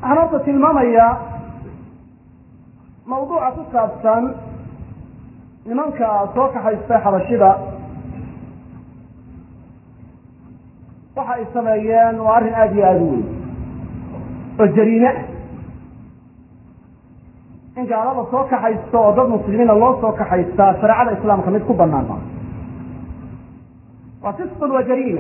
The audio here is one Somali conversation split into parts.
waxaan horta tilmaamayaa mawduuca ku saabsan nimanka soo kaxaystay xabashida waxa ay sameeyeen waa arrin aada iyo aada u weyn oo jariime ah in gaalada soo kaxaysto oo dad muslimiina loo soo kaxaystaa shareecada islaamka mid ku banaan maa waa fisqun wa jariima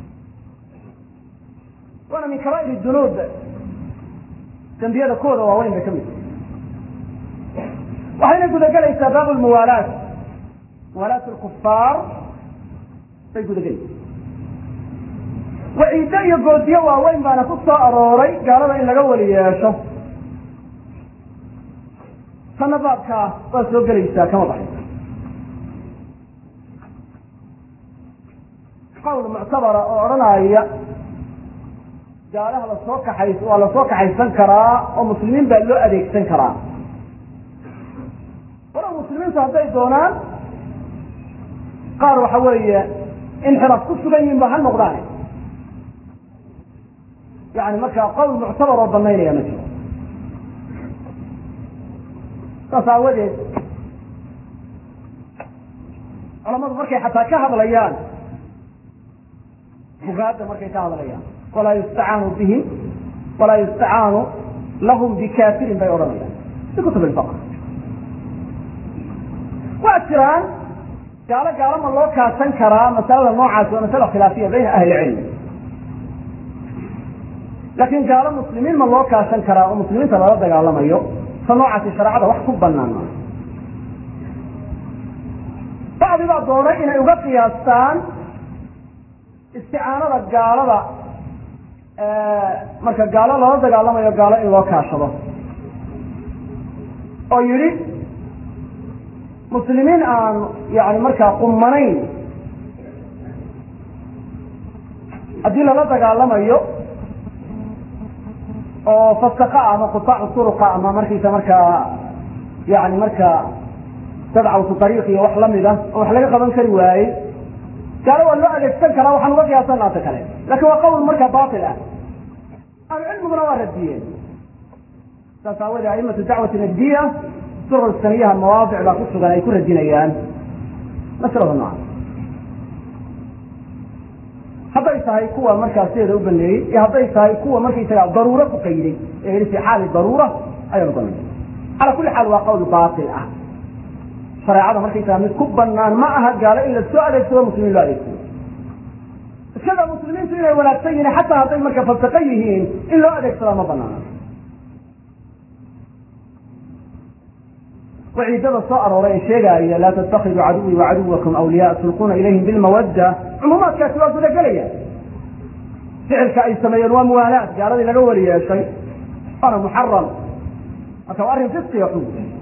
waana min kabaa'ir dunuub dembiyada kooda waaweyn bay ka mid waxayna gudagelaysaa baab lmuwaalaat muwaalaat lkufaar bay gudagelaysaa waciiddo iyo goodiyo waaweyn baana ku soo arooray gaalada in laga weli yeesho tanna baabkaa waa soo gelaysaa kama baxaysa qawl muctabara oo odhanaya gaalaha lasoo kaxays waa lasoo kaxaysan karaa oo muslimiin baa loo adeegsan karaa walow muslimiintu hadday doonaan qaar waxa weeye inxiraaf ku sugan yihin ba ha noqdaan yani markaa qowl muctabar oo banaynaya ma jiro saas aawadeed culamadu markay xataa ka hadlayaan bugaadda markay ka hadlayaan walaa yustacaanu bihim walaa yustacaanu lahum bikafirin bay odhanayaan fi kutub ilfaqr waa jiraan gaalo gaalo ma loo kaashan karaa masalada noocaas waa masala khilaafiya bayna ahli cilmi laakin gaalo muslimiin ma loo kaashan karaa oo muslimiinta lala dagaalamayo ta noocaasi shareecada wax ku banaan maa bacdi baa doonay inay uga qiyaastaan isticaanada gaalada marka gaalo lala dagaalamayo gaalo in loo kaashado oo yidhi muslimiin aan yani markaa qumanayn haddii lala dagaalamayo oo fasaka ama qutaacu turuqa ama markiisa markaa yani markaa sadcawtu ariiq iyo wax lamid ah oo wax laga qaban kari waayey gaalo waa loo adeegsan karaa waxaan uga qiyaasan naata kale lakin waa qawl markaa bail ah ahlucilmiguna waa radiyeen saas aawadee aimatu dacwati nabdiya surur saniyaha mawaadic baa ku sugan ay ku radinayaan masalada nooca hadday tahay kuwa markaa sideeda u baneeyey iyo hadday tahay kuwa markaysaga daruuro ku qayday ee yihi fi xaali daruura ayaan ubanay cala kulli xaal waa qawl bail ah shareecada markaysaga mid ku banaan ma aha gaalo in la soo adeegsado muslimiin loo adeegsado iskada muslimiintu inay wanaagsan yihiin xataa hadday marka fasaqo yihiin in loo adeegsadaa ma banaana waciidada soo arooray ee sheegaaya laa tattakidu caduwii wacaduwakum awliyaa tulquuna ilayhim bilmawadda cumuumaadkaasi waa gudagelaya ficilka ay sameeyeen waa muwaalaad gaaladii laga weli yeeshay waana muxaram marka waa arrin fisqiga xug